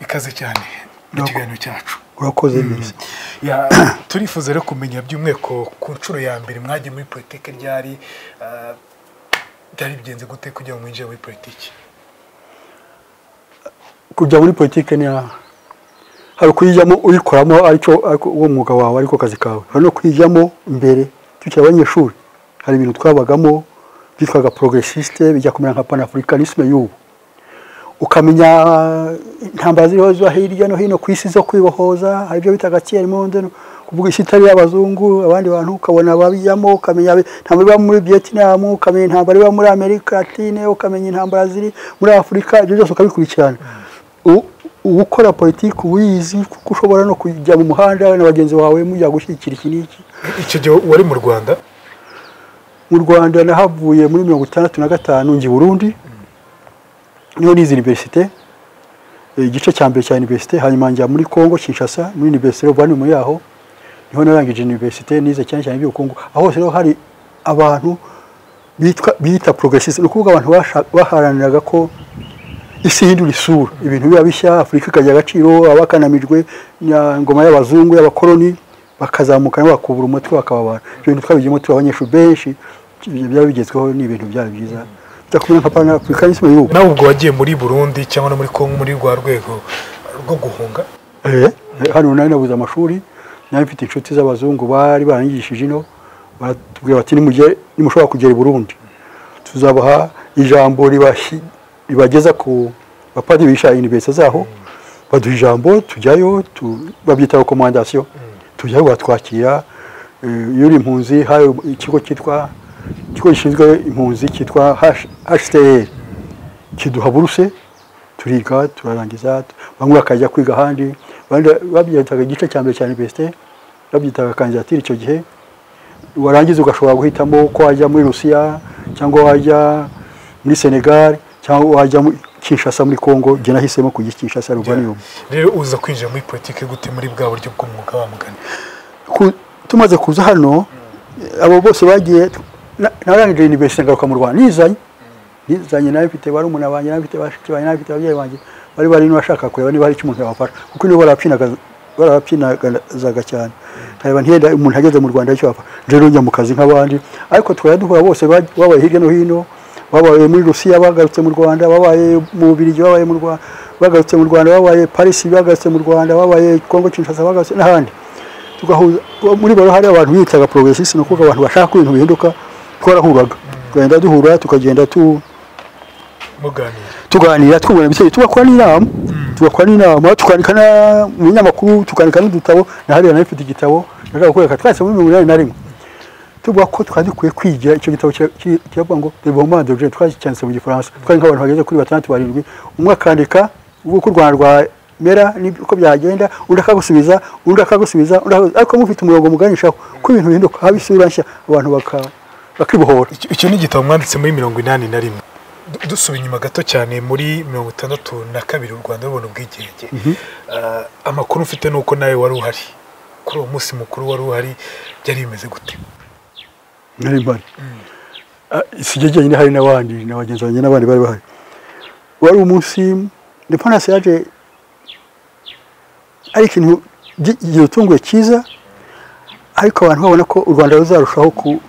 ikaze cyane mu Urakoze. kiganiro cyacu urakoze neza Ya, turifuza rero kumenya by'umweko ku nshuro ya mbere mwagiye muri politiki ryari ah, byari bigenze gute kugira ngo mwinjire muri politiki kujya muri politiki ni aha hari ukuyijyamo uyikoramo aricyo ariko uwo mwuga wawe ariko kazi kawe hari no kuyijyamo mbere tukiri abanyeshuri hari ibintu twabagamo byitwaga progressiste bijya kumera nka panafricanisme y'ubu ukamenya intambara ziriho zo hirya no hino ku isi zo kwibohoza hari ibyo bitaga kera monde kuvuga isi itari abazungu abandi bantu ukabona ababijyamo ukamenya abi- intambara iba muri Vietnam ukamenya intambara iba muri Amerika Latine ukamenya intambara ziri muri Afurika ibyo byose ukabikurikirana U- uba ukora politiki uba uyizi kuko ushobora no kujya mu muhanda na bagenzi bawe mujya gushyigikira iki n'iki icyo gihe wari mu rwanda mu rwanda nahavuye muri mirongo itandatu na gatanu njya i burundi niho nize iniverisite eh, igice cya mbere cya iniverisite hanyuma njya muri congo kinshasa muri iniverisite mu yaho niho narangije iniverisite nize cyane cyane iby'ubukungu aho hose rero hari abantu bitwa bita progressiste ni ukuvuga abantu basha- baharaniraga ko isi hindura isura ibintu biba bishya afurika ikagira agaciro abakanamijwe na ngoma y'abazungu y'abakoloni bakazamuka nabo bakubura umutwe bakaba abantu ibyo bintu twabigiyemo turi abanyeshuri benshi ibyo byaba bigezweho ni ibintu byari byiza bitakumira nka panafurikanisme y'ubu nawe ubwo wagiye muri burundi cyangwa no muri kongo muri rwa rwego rwo guhunga Eh, hano nari nabuze amashuri nari mfite inshuti z'abazungu bari barangishije ino baratubwira bati nimujye nimushobora kugera i Burundi tuzabaha ijambo ribashi- ribageza ku bapadiri bisha universite zaho baduha ijambo tujyayo tu- babyita recommandation tujyayo batwakira Eh, iyo uri impunzi hari ikigo cyitwa ikigo gishinzwe impunzi cyitwa H- HCR kiduha buruse turiga turarangiza bamwe bakajya kwiga ahandi abandi babyitaga igice cya mbere cya universite babyitaga kandidatire icyo gihe warangiza ugashobora guhitamo ko wajya muri rusiya cyangwa wajya muri senegal cyangwa wajya muri kinshasa muri congo jye nahisemo kujya i kinshasa ruvanium rero uza kwinjira muri politiki gute muri bwa buryo bw'umwuga wa mugani Ku- tumaze kuza hano abo bose bagiye na- narangije universite ngaruka mu rwanda nizanye nizanye nawe mfite barumuna banjye nawe mfite bashiki banjye nawe mfite ababyeyi banjye bari bari bashaka kureba niba hari icyo umuntu yabafasha kuko nibo barabyinagaza- barabapyinagazaga cyane nkareba ntiyenda umuntu ageze mu rwanda icyo wafasha rero njya mu kazi nk'abandi ariko tukajya duhura bose baj- babaye hirya no hino babaye muri rusiya bagarutse mu rwanda babaye mu bubirigi babaye mu rwanda bagarutse mu rwanda babaye parisi bagarutse mu rwanda babaye kongo kinshasa bagarutse n'ahandi tugahuza muri baro hari abantu bitaga progressiste ni ukuvuga abantu bashaka ko ibintu bihinduka twarahuraga tugenda duhura tukagenda tu, muganira tuganira twungurana ibitekerezo tugakora n'inama tugakora n'inama tukandika na- mu binyamakuru tukandika n'udutabo na hariya nayo ifite igitabo nashaka kukwereka twanditse muri mirongo inani na rimwe tuvuga ko twari dukwiye kwigira icyo gitabo kira- kiri- kiravuga ngo development de twacyanditse mu gifaransa twari nk'abantu bageze kuri batandatu barindwi umwe akandika uvuga uko u rwanda rwamera uko byagenda undi akagusubiza undi akagusubiza undi akagusubiza ariko mufite umurongo muganishaho ko ibintu bihinduka haba isura nshya abantu baka- bakibohora Icyo- icyo ni igitabo mwanditse muri mirongo inani na rimwe Du- dusubira inyuma gato cyane muri mirongo itandatu na kabiri u rwanda rubona ubwigenge Ah, amakuru mfite ni uko nawe wari uhari kuri uwo munsi mukuru wari uhari byari bimeze gute nari mpari sijya jyenyine hari n'abandi na bagenzi banjye n'abandi bari bahari wari umunsi depanasi yaje ari ikintu gi- gitunguye cyiza ariko abantu babona ko u rwanda ruzarushaho ku-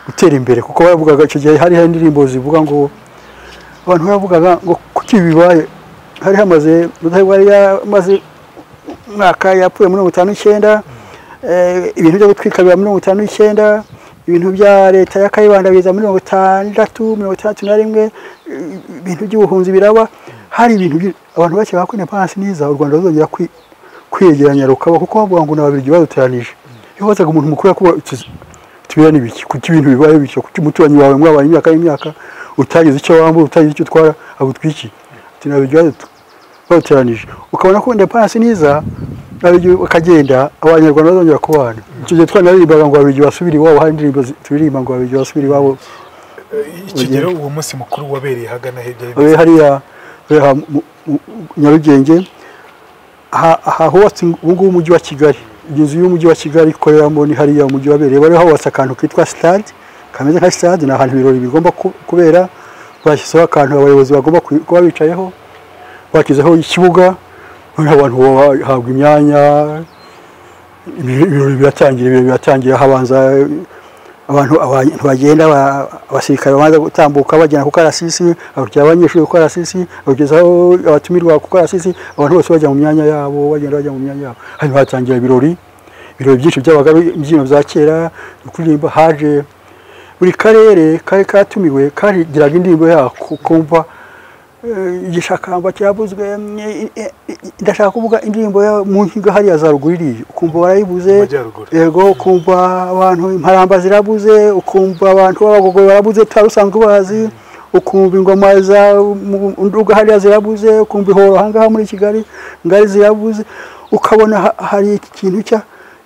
gutera imbere kuko baravugaga icyo gihe hari hari indirimbo zivuga ngo abantu baravugaga ngo kuki ibi bibaye hari hamaze rudahigwa yari yamaze umwaka yapfuye mirongo itanu n'icyenda eh, ibintu byo gutwika biba mirongo itanu n'icyenda ibintu bya leta ya kayibanda biza mirongo itandatu mirongo itandatu na rimwe eh, ibintu by'ubuhunzi biraba hari ibintu byinshi. abantu bakeka ko indepandansi niza u rwanda ruzongera kwi- kwiyegeranya rukaba kuko bavuga ngo ni ababirigi baduteranije iyo wazaga umuntu mukuru yakubwira uti tubera n'ibiki kuki ibintu bibaye bityo kuki umuturanyi wawe mwabaye imyaka n'imyaka utagize icyo wambura utagize icyo utwara agutwiki ati nabiryo bateranije ukabona ko wenda panasi niza ababirigi bakagenda abanyarwanda bazongera kubana icyo gihe twanaririmbaga ngo ababirigi basubire iwabo hari indirimbo zi- turirimba ngo ababirigi basubire iwabo Eh, icyo gihe rero uwo munsi mukuru wabereye hagana he byari bimeze Eh, hariya hariya mu- mu- nyarugenge aha- aha hubatse ubu ngubu umujyi wa kigali iyi nzu y'umujyi wa kigali ikoreramo ni hariya umujyi wabereye bari hubatse akantu kitwa sitade kameze nka sitade ni ahantu ibirori bigomba ku- kubera bashyizeho akantu abayobozi bagomba ku- kuba bicayeho bashyizeho ikibuga noneho abantu bahabwa imyanya ibi- ibirori biratangira ibirori biratangira habanza abantu abantu bagenda ba- abasirikare babanza gutambuka bagenda ku karasisi abakiriya abanyeshuri ku karasisi abagezaho abatumirwa ku karasisi abantu bose bajya mu myanya yabo bagenda bajya mu myanya yabo hanyuma hatangira ibirori ibirori byinshi byabaga ari imbyino za kera kuririmba haje buri karere kari katumiwe kagiraga indirimbo yako kumva eh, igishakamba cyavuzwe mm, eh, eh, ndashaka kuvuga indirimbo yo mu nkiga hariya za ruguru iriya ukumva barayibuze Mu majyaruguru. yego ukumva abantu imparamba zirabuze ukumva abantu b'abagogwe barabuze utari usanzwe ubazi ukumva ingoma za mu- nduga hariya zirabuze ukumva ihoro ahangaha muri kigali ngari zirabuze ukabona ha- hari ikintu cya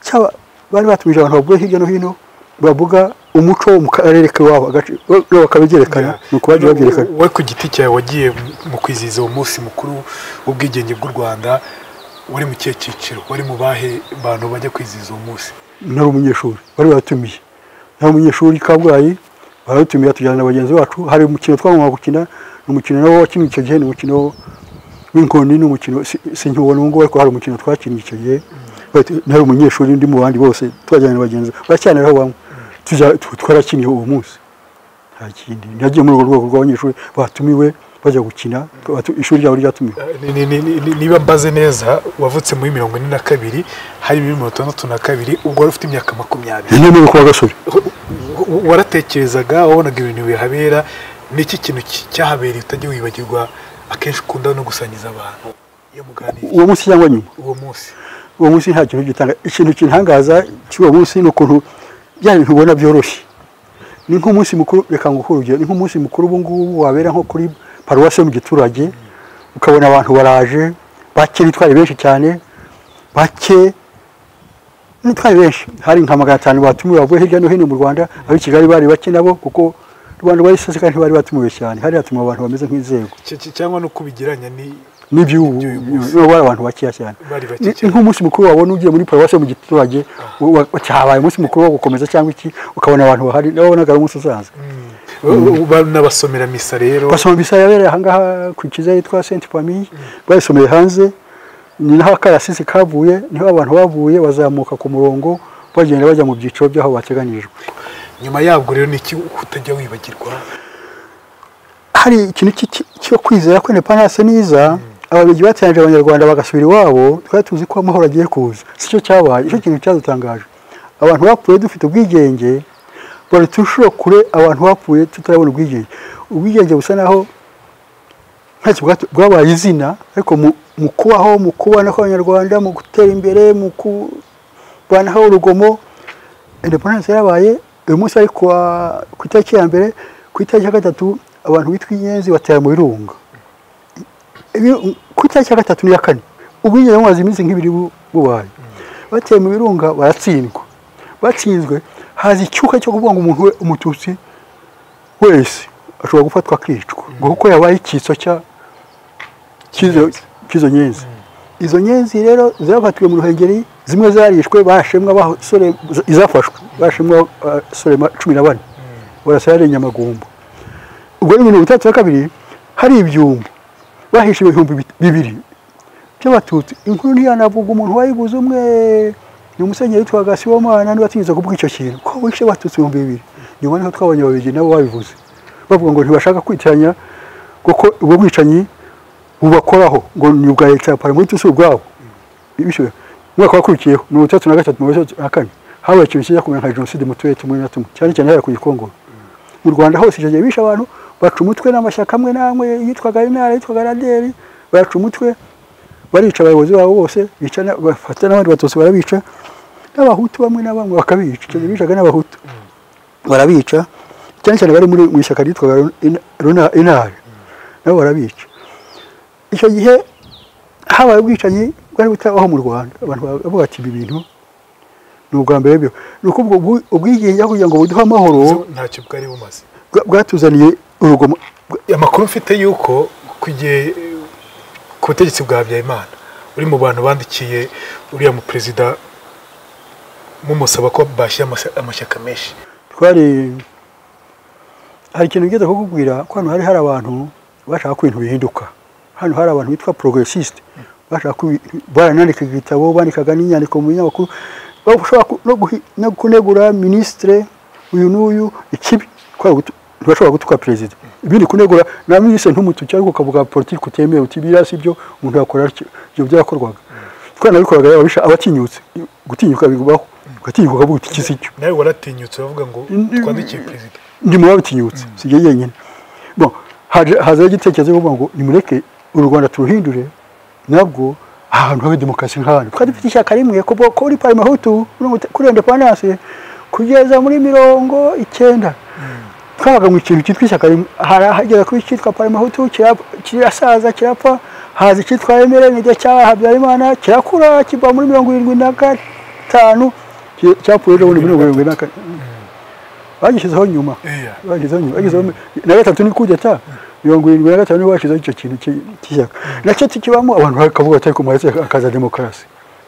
cyaba- bari batumije abantu bavuye hirya no hino bavuga umuco wo mu karere k'iwabo agace bo- bo bakabyerekana ni ukubajya babyerekana we ku giti cyawe wagiye mu kwizihiza uwo munsi mukuru w'ubwigenge bw'u rwanda wari mu kihe cyiciro wari mu bahe bantu bajya kwizihiza uwo munsi nari umunyeshuri bari batumiye nari umunyeshuri i kabgayi baratumiye tujyana na bagenzi bacu hari umukino twagombaga gukina ni umukino nawo wakinwe icyo gihe ni umukino w'inkoni ni umukino si- sinkiwubona ubu ngubu ariko hari umukino twakinnye icyo gihe Bati- nari umunyeshuri ndi mu bandi bose twajyana na bagenzi baracyanaho bamwe Tujya- tu- twarakiniye uwo munsi nta kindi nagiye muri urwo rwego rw'abanyeshuri batumiwe bajya gukina batu- ishuri ryabo ryatumiwe Ni- ni- ni- ni- ni- niba mbaze neza wavutse muri mirongo ine na kabiri hari bibiri mirongo itandatu na kabiri ubwo wari ufite imyaka makumyabiri ni niba kuwa gasore Wa- waratekerezaga wabonaga ibintu bihabera ni iki kintu ki- cyahabereye utajya wibagirwa akenshi ukunda no gusangiza abantu iyo muganira uwo munsi cyangwa nyuma uwo munsi uwo munsi nta kintu gitanga ikintu kintangaza cy'uwo munsi ni ukuntu bya bintu ubona byoroshye ni nk'umunsi mukuru reka nguhe urugero ni nk'umunsi mukuru ubu ngubu wabera nko kuri paruwasi yo mu giturage ukabona abantu baraje bake bitwara benshi cyane bake nitwari benshi hari nka magana atanu batumiwe bavuye hirya no hino mu rwanda ab'i kigali bari bake nabo kuko u rwanda rwari ruseseka ntibari batumiwe cyane hari hatumiwe abantu bameze nk'inzego Cy- cy- cyangwa no kubigiranya ni n'iby'ubu Iby'uyu munsi. niba bari abantu bakeya cyane Bari bake Ni- cyane. nk'umunsi mukuru wabona ugiye muri paruwasi yo mu giturage wa- wa- cyabaye umunsi mukuru wo gukomeza cyangwa iki ukabona abantu bahari nabo wabonaga ari umunsi usanzwe n'abasomera misa rero basoma misa yabereye ahangaha ku kiza yitwa senti famiye bayisomeye hanze ni naho akarasisi kavuye niho abantu bavuye bazamuka ku murongo bagenda bajya mu byiciro by'aho bateganyirijwe nyuma yabwo rero ni iki utajya wibagirwa hari ikintu ki- ki- cyo kwizera ko indepandanse niza ababirigi bateranije abanyarwanda bagasubira iwabo twari tuzi ko amahoro agiye kuza si cyo cyabaye icyo kintu cyadutangaje abantu bapfuye dufite ubwigenge bari turusheho kure abantu bapfuye tutarabona ubwigenge ubwigenge busa naho ntacyo bwatu- bwabaye izina ariko mu- mu kubaho mu kubana kw'abanyarwanda mu gutera imbere mu kurwanaho urugomo independence yarabaye uyu munsi ari kuwa ku itariki ya mbere ku itariki ya gatatu abantu bitwa inyenzi batera mu birunga Ibi- ku itariki ya gatatu n'iya kane ubwigenge bumaze iminsi nk'ibiri bu- bubaye bateye mu birunga baratsindwa batsinzwe haza icyuka cyo kuvuga ngo umuntu we- umututsi wese ashobora gufatwa akicwa ngo kuko yabaye icyitso cya- cy'izo cy'izo nyenzi izo nyenzi rero zafatiwe mu ruhengeri zimwe zarishwe bashemwa basore izafashwe bashemwa abasore ma- cumi na bane barasa yari nyamagumba ubwo ni mirongo itandatu na kabiri hari ibyumba bahishe ibihumbi bit- bibiri by'abatutsi inkuru ntiyanavuga umuntu wayibuze umwe ni umusenyeri witwaga siwomana niba atinyuza kuvuga icyo kintu ko wishe abatutsi ibihumbi bibiri nyuma niho twabonye ababirigi nabo babivuze bavuga ngo ntibashaka kwitiranya kuko ubwo bwicanyi bubakoraho ngo ni ubwa leta ya paramilitari si ubwabo Bishyura. umwaka wakurikiyeho mirongo itandatu na gatatu mirongo itandatu na kane habaye ikintu kijya kumera nka jenoside mu turere tumwe na tumwe cyane cyane hariya ku gikongoro mu rwanda hose icyo gihe bishe abantu baca umutwe n'amashyaka amwe n'amwe yitwaga intara yitwaga raderi baca umutwe barica abayobozi babo bose bica na- bafata n'abandi batutsi barabica n'abahutu bamwe na bamwe bakabica icyo gihe bishaga n'abahutu barabica cyane cyane bari muri mu ishyaka ryitwaga Runa- Runa- intare nabo barabica icyo gihe habaye ubwicanyi bwari butabaho mu rwanda abantu baravuga ati ibi bintu ni ubwa mbere byo ni ukuvuga ubwi- ubwigenge aho kugira ngo buduhe amahoro Zo ntacyo bwari bumaze bwa- bwatuzaniye urugomo bwa- amakuru mfite y'uko ku gihe ku butegetsi bwa habyarimana uri mu bantu bandikiye uriya mu perezida mumusaba ko bashyira amasa- amashyaka menshi twari hari ikintu ngeze kukubwira ko hano hari hari abantu bashaka ko ibintu bihinduka hano hari abantu bitwa progressiste bashaka baranandikaga igitabo bandikaga n'inyandiko mu binyamakuru bashobora ku- no guhi- no kunegura minisitire uyu n'uyu ikibi twari gutu- ntibashobora gutuka perezida ibindi kunegura na minisitiri ntumutuke ariko ukavuga politiki utemewe uti biriya si byo umuntu yakora atyo." ibyo byarakorwaga twanabikoraga yaba abisha- abatinyutse gutinyuka bigubaho ugatinyuka ukavuga uti iki si cyo nawe waratinyutse uravuga ngo Ndi- twandikiye perezida ndi mu babitinyutse si jye jyenyine bon haje- hazaho igitekerezo cyo kuvuga ngo nimureke uru rwanda turuhindure nabwo ahantu habe demokarasi nk'ahantu twari dufite ishyaka rimwe kuva kuri parima hutu kuri indepandanse kugeza muri mirongo icyenda twabaga mu kintu cyitwa ishyaka rimwe hari ahagera kuri cyitwa parima hutu kirasaza kirapfa haza icyitwa emere nijya cya habyarimana kirakura kiva muri mirongo irindwi na gatanu ki- cyapfuye ejo bundi muri mirongo irindwi na kane bagishyizeho nyuma Iya. bagezeho nyuma bagezeho na gatatu ni kudeta mirongo irindwi na gatanu nibo bashyizeho icyo kintu cy- cy'ishyaka nacyo kibamo abantu bakavuga bati ariko mwahise hakaza demokarasi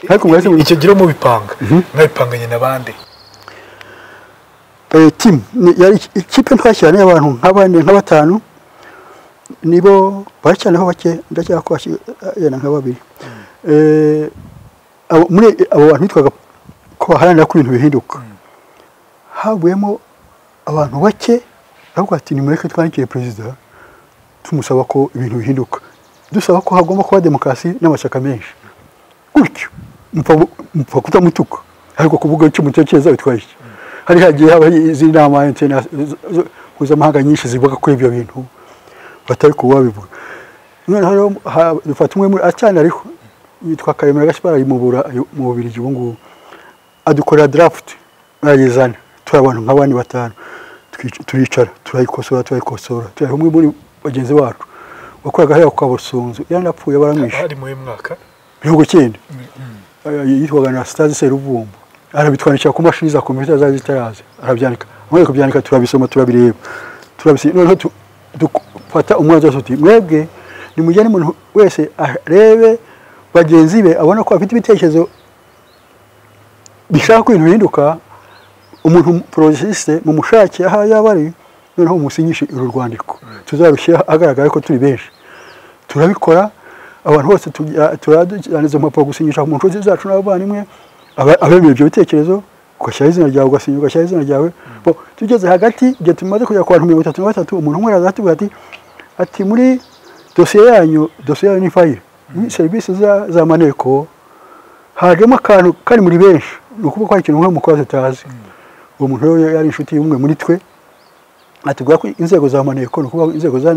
ariko mwahise mu- icyo gihe mubipanga mwabipanganye na bande eh, team ni- yari iki- ikipe twashyiranye abantu nka bane nka batanu nibo baracyaneho bake ndacyaka ko bashyi- yenda nka babiri Eh, abo- muri abo bantu bitwaga ko baharanira ko ibintu bihinduka havuyemo abantu bake aravuga ati nimureke twandikire perezida tumusaba ko ibintu bihinduka dusaba ko hagomba kuba demokarasi n'amashyaka menshi gutyo mupfa mupfa kutamutuka ariko kuvuga icyo mutekereza bitwaye iki hari hagiye habaho izindi nama interna- z- z- mpuzamahanga nyinshi zivuga kuri ibyo bintu batari kuba babivuga noneho rero ha- dufata umwe muri acyane ariho yitwa karemera gaspar ari mu Bura- mu bubirigi ubu ngubu adukorera draft barayizana turi abantu nka bane batanu Twic- turicara turayikosora turayikosora turiha umwe muri bagenzi bacu wakoraga hariya kwa busunzu yanapfuye baramwishe hari muri uyu mwaka mirongo icyenda yitwaga na sitazi seruvumbu arabitwandikira ku mashini za kompiyuta zari zitaraza arabyandika amaze kubyandika turabisoma turabireba turabisinya noneho tu- dufata umwanzuro tuti mwebwe nimujyane umuntu wese arebe bagenzi be abona ko afite ibitekerezo bishaka ko ibintu bihinduka umuntu porogresiste mu mushake aho yaba ari noneho umusinyishe uru rwandiko tuzarushyira ahagaragara ariko turi benshi turabikora abantu bose tujya- turajyana izo mpapuro gusinyisha mu nshuti zacu n'abavandimwe aba- abemera ibyo bitekerezo ugashyiraho izina ryawe ugasinya ugashyiraho izina ryawe Bo, tugeze hagati igihe tumaze kugera ku bantu mirongo itatu na gatatu umuntu umwe araza atubwira ati ati muri dosiye yanyu dosiye yanyu ni fayire muri serivisi za- z'amaneko hajemo akantu kari muri benshi ni ukuvuga ko hari ikintu nk'umukozi utazi uwo muntu rero yari inshuti y'umwe muri twe atubwira ko inzego za maneko ni ukuvuga inzego za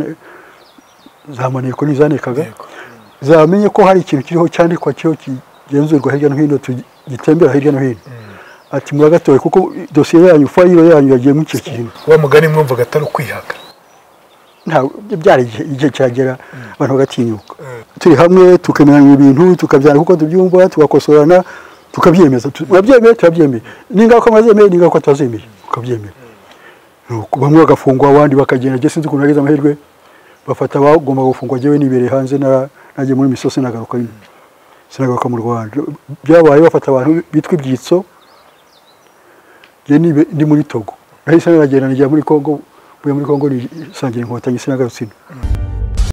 za maneko ni izanekaga Yego. zamenye ko hari ikintu kiriho cyandikwa kiriho kigenzurwa hirya no hino tu- gitembera hirya no hino ati muragatoye kuko dosiye yanyu fayiro yanyu yagiye muri icyo kintu wa mugani mwumvaga atari ukwihaka ntabwo ibyo byari igihe igihe cyagera abantu bagatinyuka Mm. turi hamwe tukemeranya ibintu tukabyana kuko tubyumva tugakosorana tukabyemeza Tu- murabyemeye turabyemeye n'ingaruka mwazemeye n'ingaruka tutazemeye tukabyemera Nuko bamwe bagafungwa abandi bakagenda njye sinzi ukuntu nagize amahirwe bafata abagomba gufungwa njyewe nibereye hanze na- najya muri misozi nagaruka ino sinagaruka mu rwanda byabaye bafata abantu bitwa ibyitso njye nibe- ndi muri togo nahise nagenda nijya muri congo mvuye muri congo nisangira inkotanyi sinagarutse ino